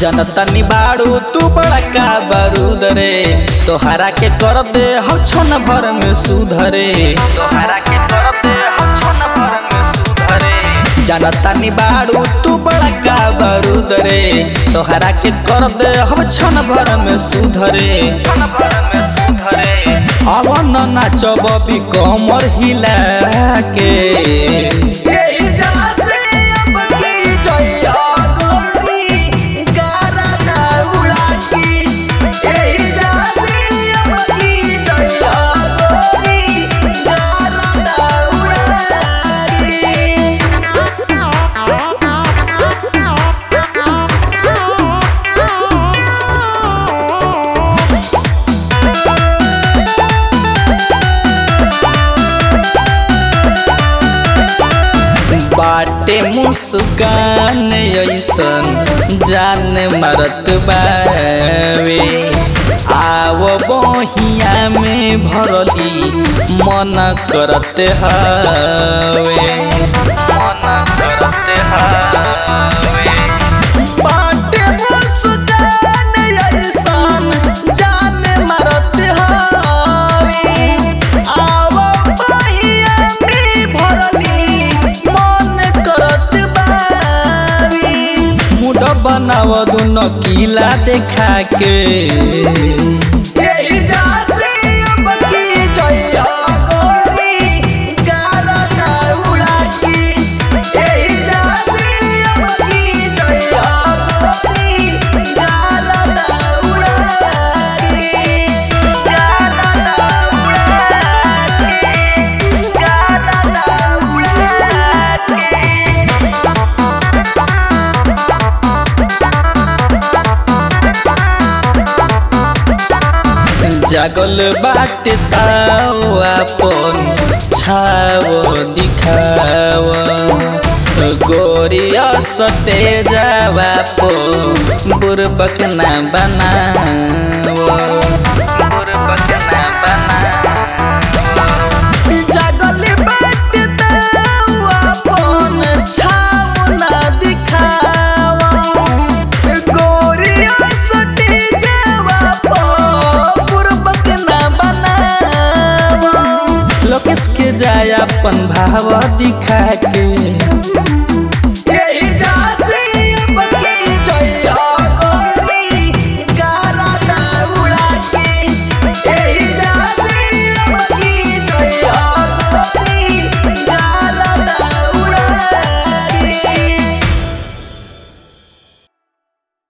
जनतनी बाड़ू तू बड़का बारूद रे तोहरा के कर दे हम छन भर में सुधरे तोहरा के कर दे हम छन भर में सुधरे जनतनी बाड़ू तू बड़का बारूद रे तोहरा के कर दे हम छन भर में सुधरे छन भर में सुधरे अब न नाचब भी कमर हिला के यही जासे अब की जइया गोरी गारा ना उड़ा की यही जासे अब की जइया गोरी गारा ना उड़ा की बाटे मुस्कान ऐसन जान मरत बावे आव बहिया में भरली मन करत हवे मन करत हवे बाटे मुस्कान ऐसन जान मरत हवे आव बहिया में भरली मन करत बावी मुड बनाव दुनो किला देखा के यही जासे अब की जइया गोरी गारा ना उड़ा की यही जासे अब की जइया गोरी गारा ना उड़ा की गारा ना उड़ा की गारा ना उड़ा की जागल बाटे ताव अपन छाव दिखाव गोरिया सटे जावा पो बुरबक ना बनाव बुरबक ना बनाव जागल बाट ताऊ अपन छाव ना दिखावा गोरिया सटी जावा पो बुरबक ना बनावा लोकेश के जाय अपन भाव दिखा के